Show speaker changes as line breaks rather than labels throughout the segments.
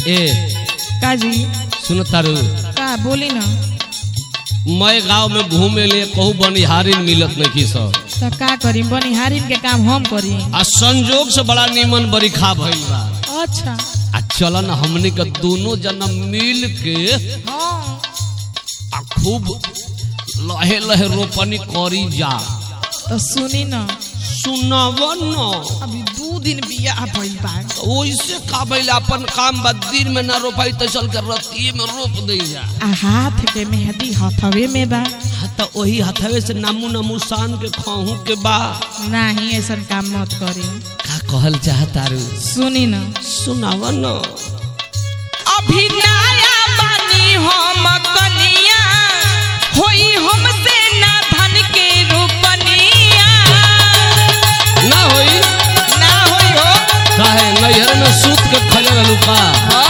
ए
का जी
सुन तारू
का बोली ना
मैं गांव में घूमे ले कहू बनिहारिन मिलत नहीं सब
तो का करी बनिहारिन के काम हम करी
आ संजोग से बड़ा नीमन बरिखा भइल बा
अच्छा
आ चलन हमनी के दोनों जना मिल के
हाँ
आ खूब लहे लहे रोपनी करी जा
तो सुनी ना
सुनब न
अभी दू दिन बियाह भइल बा
ओइसे का भइल अपन काम बा दिन में ना रोपाई तो चल के रतिये में रोप दे जा
आ हाथ के मेहंदी हथवे में बा
हाँ तो वही हथवे से नामू नामू सान के खाहू के बा
नहीं ऐसा काम मत करी
का कहल चाहतारू
सुनी ना
सुनाव न
अभी नया बानी हम कनिया होई हमसे ना धन के रूपनिया
ना होई
ना होई हो
काहे नैहर में सूत के खले रहलू का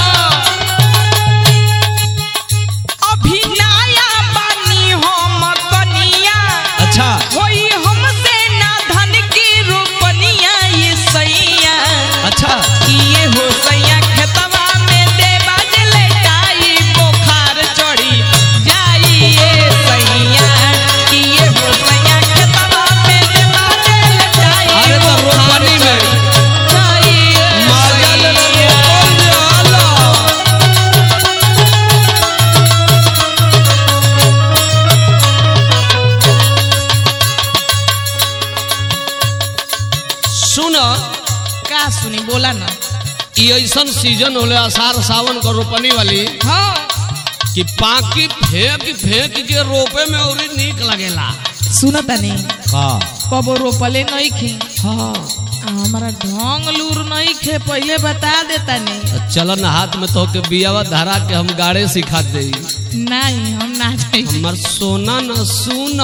अभी नया बानी हम कनिया
अच्छा
होई हमसे ना धन के रूपनिया ये सैया
अच्छा
किए हो सैया खेतवा में देवा जलेटाई बुखार चढ़ी जाई ये सैया किए हो सैया खेतवा में देवा जलेटाई
अरे तो रोपनी में
जाई ये
माजा ले ले
सैया।
रोपल जाला। सुन
का सुनी बोला ना
ई ऐसन सीजन होले आषाढ़ सावन का रोपनी वाली
हाँ
कि पाकी फेंक फेंक के रोपे में और नीक लगेला
सुनो तनी
का
कबो रोपले नहीं खे
हाँ
आ, हमारा ढोंग लूर नहीं खे पहले बता देता नहीं
चलन हाथ में तो के बियावा धरा के हम गाड़े सिखा दे
नहीं हम ना जाए
हमर सोना न सुन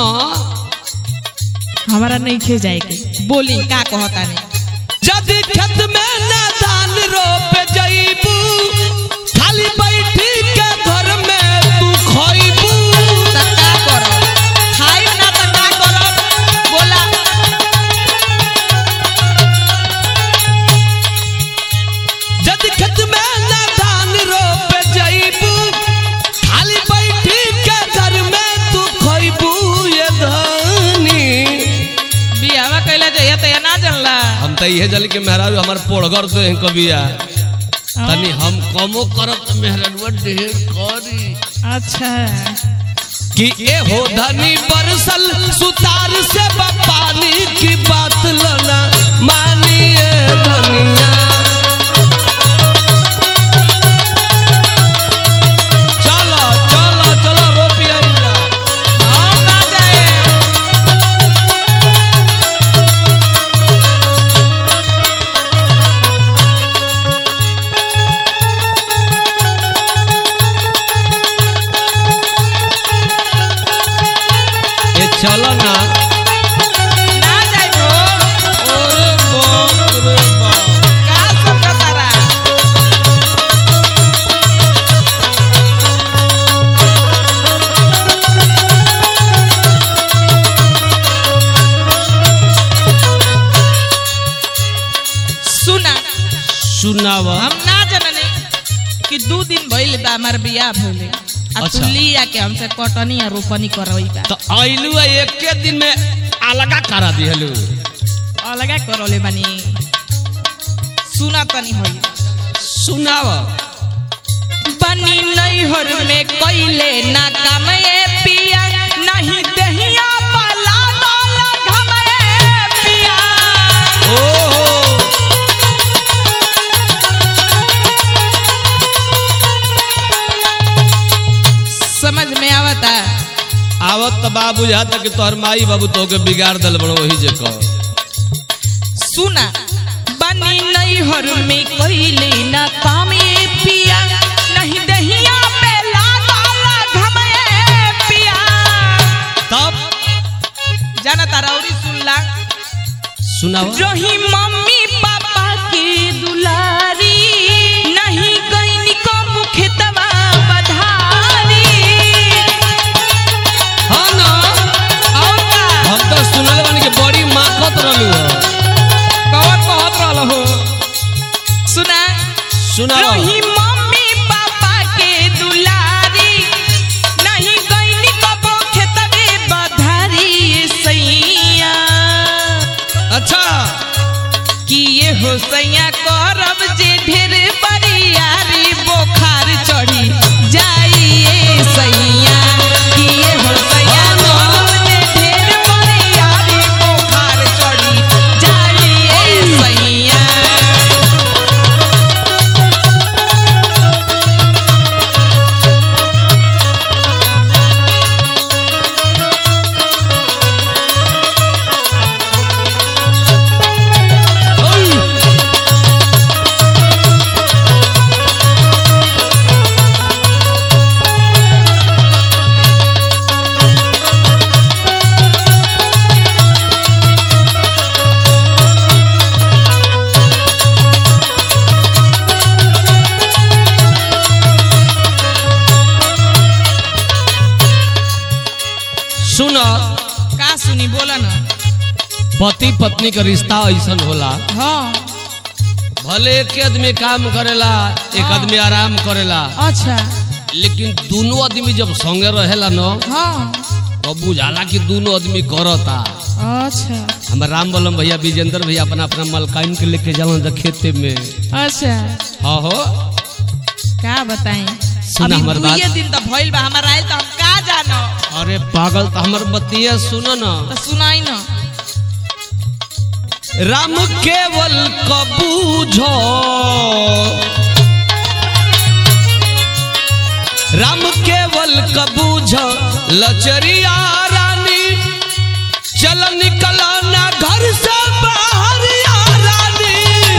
हमारा नहीं खे जाए के बोली का कहता नहीं
जदि खेत में न धान रोप जईबू खाली बैठी के घर में तू खइबू
त का करब खाइब ना त का करब बोला
जदि खेत में न धान रोप जईबू खाली बैठी के घर में तू खइबू ये धानी
बियावा कैला जाइए त ना जानला
हम तो इहे जल के मेहरारू हमार पोड़गर दे हैं कबिया तनी हम कमो करत तो मेहरारूआ ढेर करी
अच्छा
कि ए हो धनी बरसल सुतार से पानी की बात लना मानिए धनिया चलो चलो चलो रोपिया
हम ना जाए
ए चलो ना
ना जाए हो
अरे बाप रे बाप
का सब तारा सुना
सुनावा
हम ना जानने कि दू दिन भइल बा हमार बियाह भइले आ
अच्छा।
तू लिया के हमसे कटनी आ रोपनी करवई बा
तो आइलू एके दिन में अलगा करा दिहलू
अलगा करले बानी सुना तनी होई
सुनावा
बनी नैहर में कैले ना काम ए पिया नहीं दहिया पला वाला घम ए पिया
ओहो
समझ में आवता
आवत त बा बुझाता कि तोहर माई बाबू तोके बिगाड़ दल बड़ो वही जे कह
सुना बनी नैहर में कैले ना काम ए पिया नहीं दहिया पे वाला घम ए पिया
तब
जाना तारा औरी सुनला
सुनावा
रही मम्मी पापा के दुलारी नहीं गईनी को मुखतवा बधारी
हाँ ना
और का
हम तो सुनल बानी कि बड़ी माखत रहलू हो
कौन कहत रहल हो सुना
सुनावा
रही मम्मी हो सैया करब जे ढेर बरियारी बोखार चढ़ी जाइए सैया किए हो सैया करब जे ढेर बरियारी बोखार चढ़ी जाइए सैया
सुन
का सुनी बोला ना
पति पत्नी का रिश्ता ऐसन होला
हाँ
भले एक आदमी काम करेला एक आदमी आराम करेला
अच्छा
लेकिन दोनों आदमी जब संगे रहेला न
हाँ
तो बुझाला कि दोनों आदमी करता
अच्छा
हमार राम बलम भैया विजेंद्र भैया अपना अपना मलकाइन के लेके जालन जा खेते में
अच्छा
हाँ हो
का बताएं
सुना
अभी
हमर बात।
दुइये दिन तो भइल बा हमार आइल तो हम का जानो
अरे पागल तो हमार बतिया सुन न
तो सुनाई ना
राम केवल कबूझो राम केवल कबूझ लचरिया रानी चल निकला ना घर से बाहर या रानी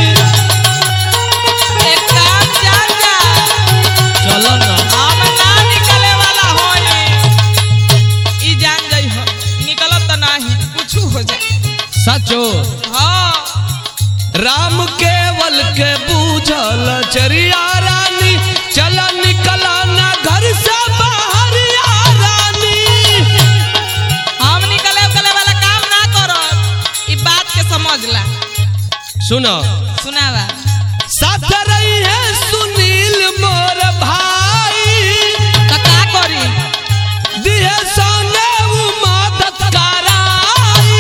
एक काम जान जा
चल ना
हम ना निकले वाला होई ई जान जाई हो निकलब तो नाही कुछ हो जाए
सचो
हाँ
राम केवल के बूझल चरिया रानी चल निकला ना घर से बाहर या रानी
हम निकले उकले वाला काम ना करब ई बात के समझ ला
सुनो
सुनावा
साथ रही है सुनील मोर भाई
तो का करी
दिहे सोने उ मदद कराई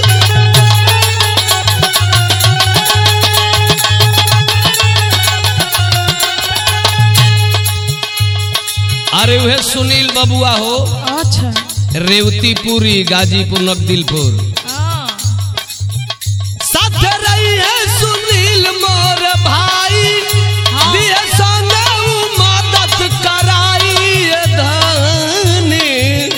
अरे वह सुनील बबुआ हो
अच्छा
रेवतीपुरी गाजीपुर नकदिलपुर
हाँ
साथ रही है सुनील मोर भाई
हाँ।
दिए सोने उ मदद कराई ये धनी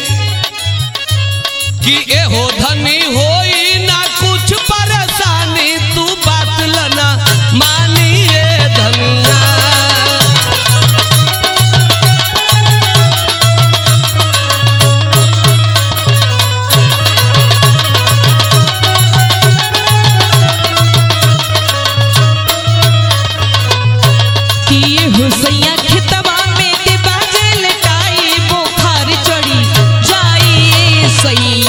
कि एहो धनी होई ना कुछ परेशानी तू बात लना मानी ये धनिया
किए हो सैया खेतवा में के बाजे लटाई बुखार चढ़ी जाइए सैया